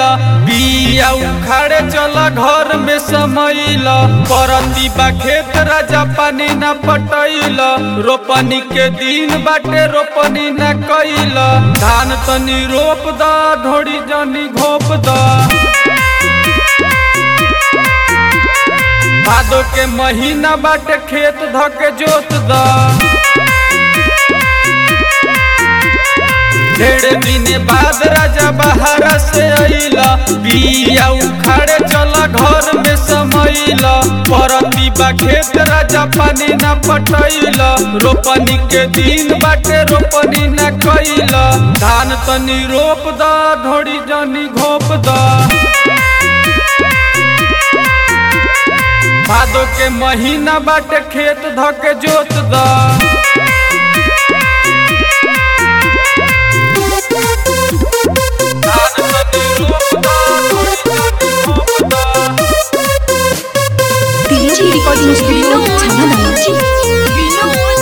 बिया उखाड़े चला घर में समैला परती बा खेत राजा पानी न पटैला रोपनी के दिन बाटे रोपनी न कैला धान तनी रोप दा ढोड़ी जनी घोप दा भादो के महीना बाटे खेत धके जोत दा ढेर दिन बाद राजा बहारा से अइला बिया उखाड़े चला घर में समैला परती बा खेत राजा पानी न पटैला रोपनी के दिन बाटे रोपनी न कैला धान तनी रोप दा ढोड़ी जनी घोप दा भादो के महीना बाटे खेत धके जोत दा धान तनी रोप दा, ढोड़ी जनी घोप दा। DJ Recording Studio Channel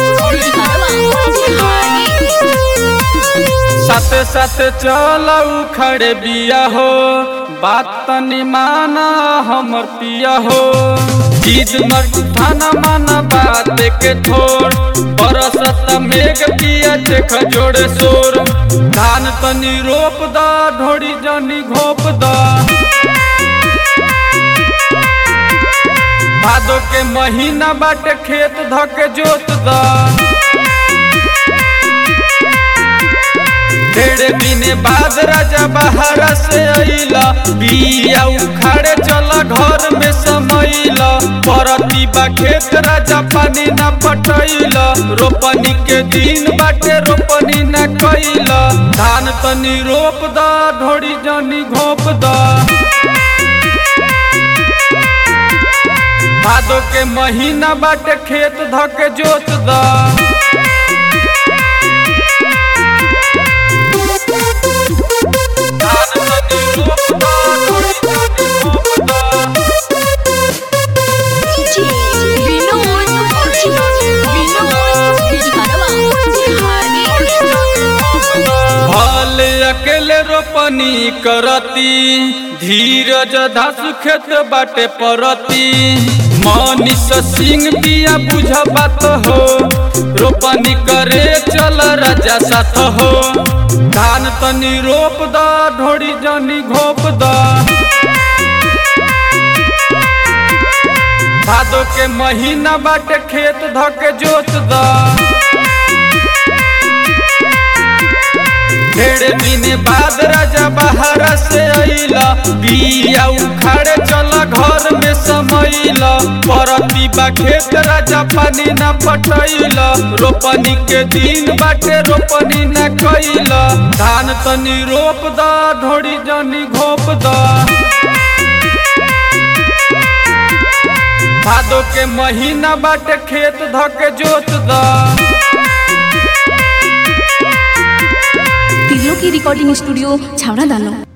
साथे साथे चल उखड़े बिया हो बात तनी माना हमर पिया हो चीज मर ठाना माना बात के थोड़ बरसत मेघ पिया देख जोड़े शोर धान तनी रोप दा ढोड़ी जनी घोप दा भादो के महीना बाटे खेत धके जोत दा ढेर दिन बाद राजा बहारा से अइला बिया उखाड़े चला घर में समैला परती बा खेत राजा पानी न पटैला रोपनी के दिन बाटे रोपनी न कैला धान तनी रोप दा ढोड़ी जनी घोप दा भादो के महीना बाटे खेत धके जोत दा धान तनी रोप दा, ढोड़ी जनी घोप दा। भल अकेले रोपनी करती धीरज धास खेत बाटे परती मनीष सिंह दिया बुझ बात हो रोपनी करे चल राजा साथ हो धान तनी रोप दा ढोड़ी जनी घोप दा भादो के महीना बाटे खेत धके जोत दा ढेर दिन बाद राजा बहारा से अइला बिया उखाड़े चला घर में समैला परती बा खेत राजा पानी न पटैला रोपनी के दिन बाटे रोपनी न कैला धान तनी रोप दा ढोड़ी जनी घोप दा भादो के महीना बाटे खेत धके जोत दा तिलो की रिकॉर्डिंग स्टूडियो छावड़ा दानो